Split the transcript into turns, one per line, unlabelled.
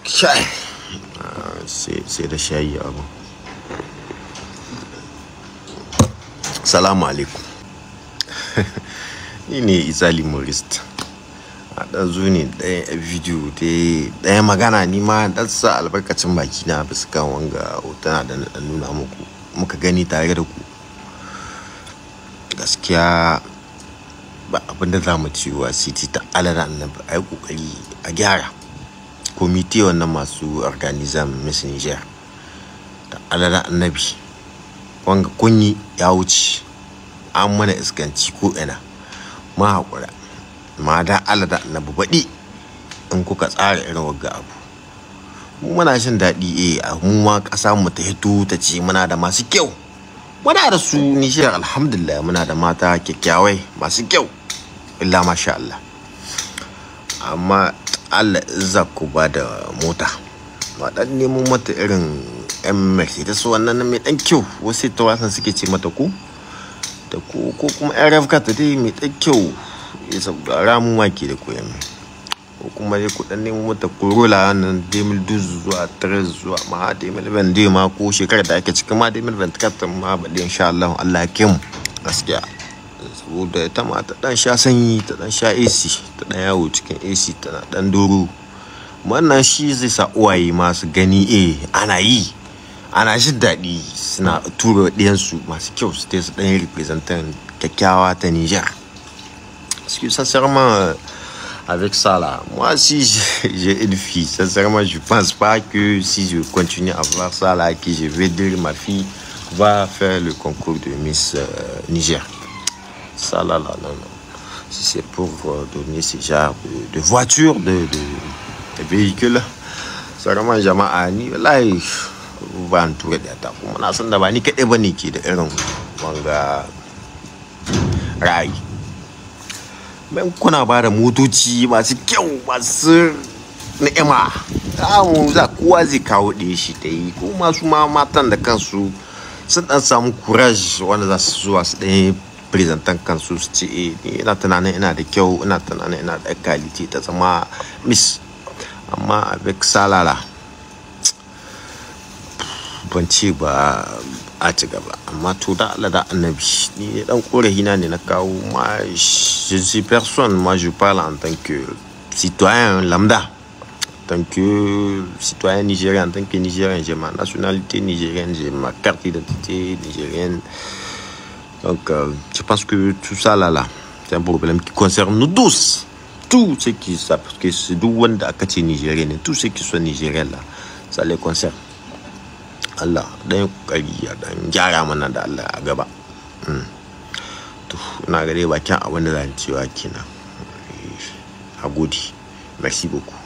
shai sai da shayi abu salamu alaikum ni ne isali morist a ɗan zo ne ɗaya bidiyo ɗaya magana ni ma ɗan sa albarkacin baki na bisa kan wanga hotuna da na nuna muku muka gani tare da ku gaskiya ba abin da za mu ci wa city ta alada annabi a yi kokari a gyara komite wannan masu organizam miss niger da alada annabi wanga kunyi ya wuce an mana iskanci ko ina ma haƙura ma da alada annabi baɗi in kuka tsara irin wagga abu mu muna jin daɗi eh a mu ma ƙasa mu ta hito ta ce muna da masu kyau muna da su nishiyar alhamdulillah muna da mata kyakkyawai masu kyau illa masha Allah amma Allah za ku ba da mota ba dan nemo mata irin yan mercedes wannan mai dan kyau wasu ta wasan suke ce mata ku da ko ko kuma yan rafka ta dai mai dan kyau ya saboda ramu ke da koyan ko kuma dai ku dan nemo mata corolla nan 2012 zuwa 13 zuwa ma 2020 ma ko shekarar da ake cikin ma 2024 ma ba da insha Allah Allah ya mu gaskiya saboda ita ma ta dan sha sanyi ta dan sha AC ta dan yawo cikin AC tana dan doro wannan shi zai sa uwaye masu gani eh ana yi ana jin daɗi suna tura ɗiyansu masu kyau su su ɗan representan kyakkyawa ta Niger. Parce que sincèrement, avec ça là, moi si j'ai une fille, sincèrement, je pense pas que si je continue à voir ça là, que je vais dire ma fille va faire le concours de Miss euh, Niger. Ça là, là, non, non. Si c'est pour euh, donner ce genre de, de voiture, de, de, de véhicule, sincèrement, jama'a ni wallahi ba ni tura da ta kuma na san da ba ni kaɗai ba ne ke da irin wanga ra'ayi. bayan kuna ba da motoci masu kyau masu ni'ima mu za kowa zai kawo ɗaya shi ta yi ko masu ma matan da kansu sun ɗan samu courage wanda za su zuwa su ɗaya presentan kansu su ce eh ina tunanin ina da kyau ina tunanin ina da kalite ta zama miss amma avec salala ban ce ba a ci gaba amma to da Allah da annabi ni dan korafi na ne na kawo ma je suis personne moi je parle en tant que citoyen lambda en tant que citoyen nigérien en tant que nigérien j'ai ma nationalité nigérienne j'ai ma carte d'identité nigérienne donc euh, je pense que tout ça là là c'est un problème qui concerne nous tous tous ceux qui savent parce que c'est d'où on a nigérien tous ceux qui sont nigériens là ça les concerne Allah dan kokari ya dan gyara mana da Allah a gaba to ina ga dai bakin abin da zan cewa kenan a gode merci beaucoup